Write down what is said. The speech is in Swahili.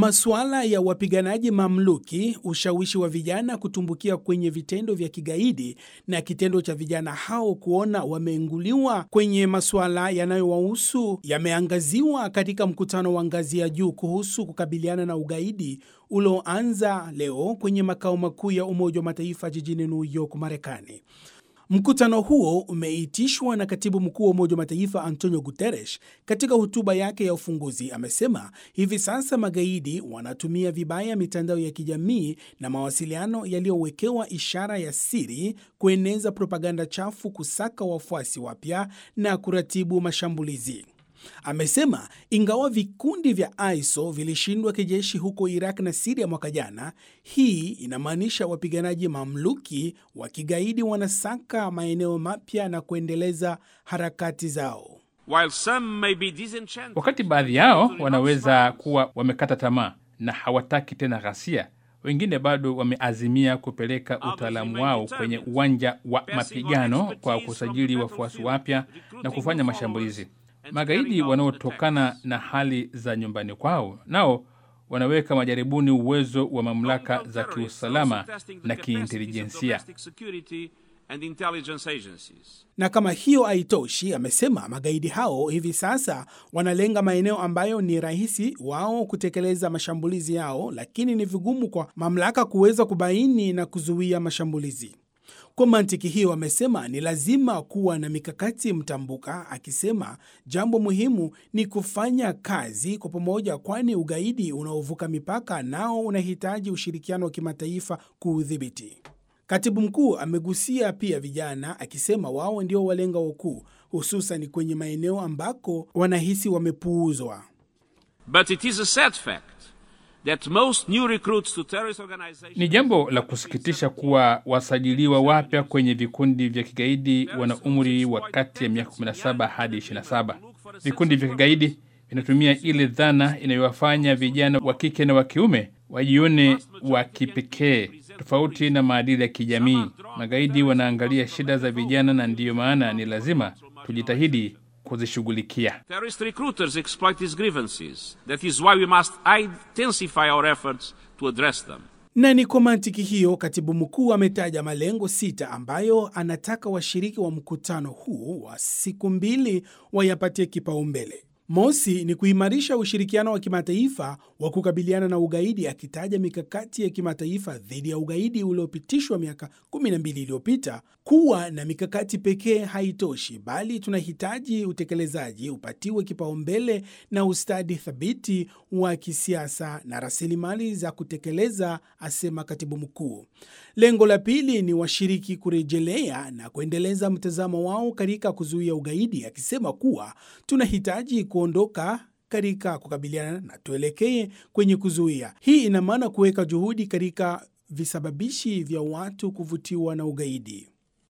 Masuala ya wapiganaji mamluki, ushawishi wa vijana kutumbukia kwenye vitendo vya kigaidi na kitendo cha vijana hao kuona wameinguliwa kwenye masuala yanayowahusu yameangaziwa katika mkutano wa ngazi ya juu kuhusu kukabiliana na ugaidi ulioanza leo kwenye makao makuu ya Umoja wa Mataifa jijini New York, Marekani. Mkutano huo umeitishwa na katibu mkuu wa Umoja wa Mataifa Antonio Guterres. Katika hotuba yake ya ufunguzi, amesema hivi sasa magaidi wanatumia vibaya mitandao ya kijamii na mawasiliano yaliyowekewa ishara ya siri kueneza propaganda chafu, kusaka wafuasi wapya na kuratibu mashambulizi. Amesema ingawa vikundi vya ISO vilishindwa kijeshi huko Iraq na Siria mwaka jana, hii inamaanisha wapiganaji mamluki wa kigaidi wanasaka maeneo mapya na kuendeleza harakati zao. While some may be disenchanted, Wakati baadhi yao wanaweza kuwa wamekata tamaa na hawataki tena ghasia, wengine bado wameazimia kupeleka utaalamu wao kwenye uwanja wa mapigano kwa kusajili wafuasi wapya na kufanya mashambulizi. Magaidi wanaotokana na hali za nyumbani kwao nao wanaweka majaribuni uwezo wa mamlaka za kiusalama na kiintelijensia. Na kama hiyo haitoshi, amesema magaidi hao hivi sasa wanalenga maeneo ambayo ni rahisi wao kutekeleza mashambulizi yao, lakini ni vigumu kwa mamlaka kuweza kubaini na kuzuia mashambulizi. Kwa mantiki hiyo, amesema ni lazima kuwa na mikakati mtambuka, akisema jambo muhimu ni kufanya kazi kwa pamoja, kwani ugaidi unaovuka mipaka nao unahitaji ushirikiano wa kimataifa kuudhibiti. Katibu mkuu amegusia pia vijana, akisema wao ndio walenga wakuu, hususan kwenye maeneo ambako wanahisi wamepuuzwa. but it is a sad fact that most new recruits to terrorist organizations Ni jambo la kusikitisha kuwa wasajiliwa wapya kwenye vikundi vya kigaidi wana umri wa kati ya miaka 17 hadi 27. Vikundi vya kigaidi vinatumia ile dhana inayowafanya vijana wa kike na wa kiume wajione wa kipekee, tofauti na maadili ya kijamii. Magaidi wanaangalia shida za vijana, na ndiyo maana ni lazima tujitahidi kuzishughulikia. Terrorist recruiters exploit these grievances. That is why we must intensify our efforts to address them. Na ni kwa mantiki hiyo, katibu mkuu ametaja malengo sita ambayo anataka washiriki wa mkutano huu wa siku mbili wayapatie kipaumbele. Mosi ni kuimarisha ushirikiano wa kimataifa wa kukabiliana na ugaidi, akitaja mikakati ya kimataifa dhidi ya ugaidi uliopitishwa miaka 12 iliyopita. Kuwa na mikakati pekee haitoshi, bali tunahitaji utekelezaji upatiwe kipaumbele na ustadi thabiti wa kisiasa na rasilimali za kutekeleza, asema katibu mkuu. Lengo la pili ni washiriki kurejelea na kuendeleza mtazamo wao katika kuzuia ugaidi, akisema kuwa tunahitaji kuondoka katika kukabiliana na tuelekee kwenye kuzuia. Hii ina maana kuweka juhudi katika visababishi vya watu kuvutiwa na ugaidi.